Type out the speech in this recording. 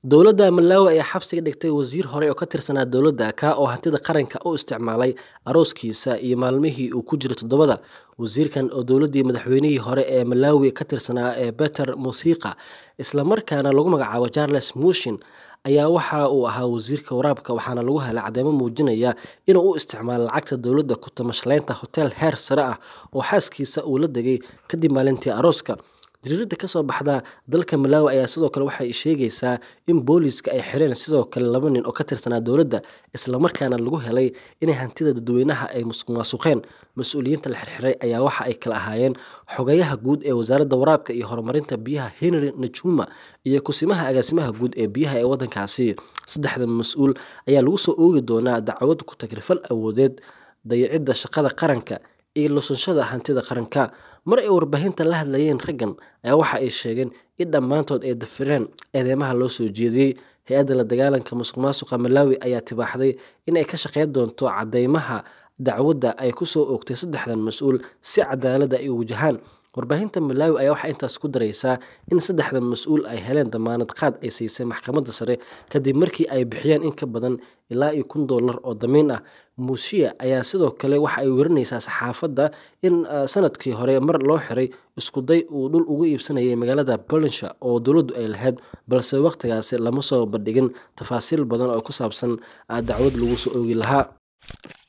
Dowladda Malawi ayaa xabsiga dhigtay wasiir hore oo ka tirsanaa dowladda ka oo hantida qaranka u isticmaalay arooskiisa iyo maalmihii uu ku jiray toddobada. Wasiirkan oo dowladdii madaxweynihii hore ee Malawi ka tirsanaa ee Peter Mutharika isla markaana lagu magacaabo Charles Mushin ayaa waxa uu ahaa wasiirka waraabka waxaana lagu helay cadeymo muujinaya inuu u isticmaalay lacagta dowladda ku tamashlaynta hotel heer sare ah oo xaaskiisa uu la degay kadib maalintii arooska. Jariirada ka soo baxda dalka Malawi ayaa sidoo kale waxay sheegaysaa in booliiska ay xireen sidoo kale laba nin oo ka tirsanaa dowladda isla markaana lagu helay inay hantida dadweynaha ay musuqmaasuqeen. Mas'uuliyiinta la xirxiray ayaa waxa ay kala ahaayeen xogayaha guud ee wasaaradda waraabka iyo horumarinta biyaha Henry Najuma iyo kusimaha agaasimaha guud ee biyaha ee waddankaasi. Saddexdan mas'uul ayaa lagu soo oogi doonaa dacwad ku tagrifal awoodeed, dayacidda shaqada qaranka iyo lunsashada hantida qaranka. Mar ay warbaahinta la hadlayeen raggan ayaa waxa ay sheegeen in dhammaantood ay dafireen eedeymaha loo soo jeediyay. Hay'adda la dagaalanka musuqmaasuqa Malawi ayaa tibaaxday in ay ka shaqeyn doonto cadeymaha dacwadda ay ku soo oogtay saddexdan mas'uul si cadaalad ay u wajahaan. Warbaahinta Malawi ayaa waxay intaas ku daraysaa in saddexdan mas'uul ay heleen dammaanad qaad ay siisay maxkamadda sare kadib markii ay bixiyeen in ka badan ilaa iyo kun doolar oo damiin ah. Musia ayaa sidoo kale waxa ay warinaysaa saxaafadda in sanadkii hore mar loo xiray isku day uu dhul uga iibsanayay magaalada Bullingeshire oo dowladdu ay lahayd balse waqtigaasi lama soo bandhigin tafaasiil badan oo ku saabsan dacwad lagu soo oogi lahaa.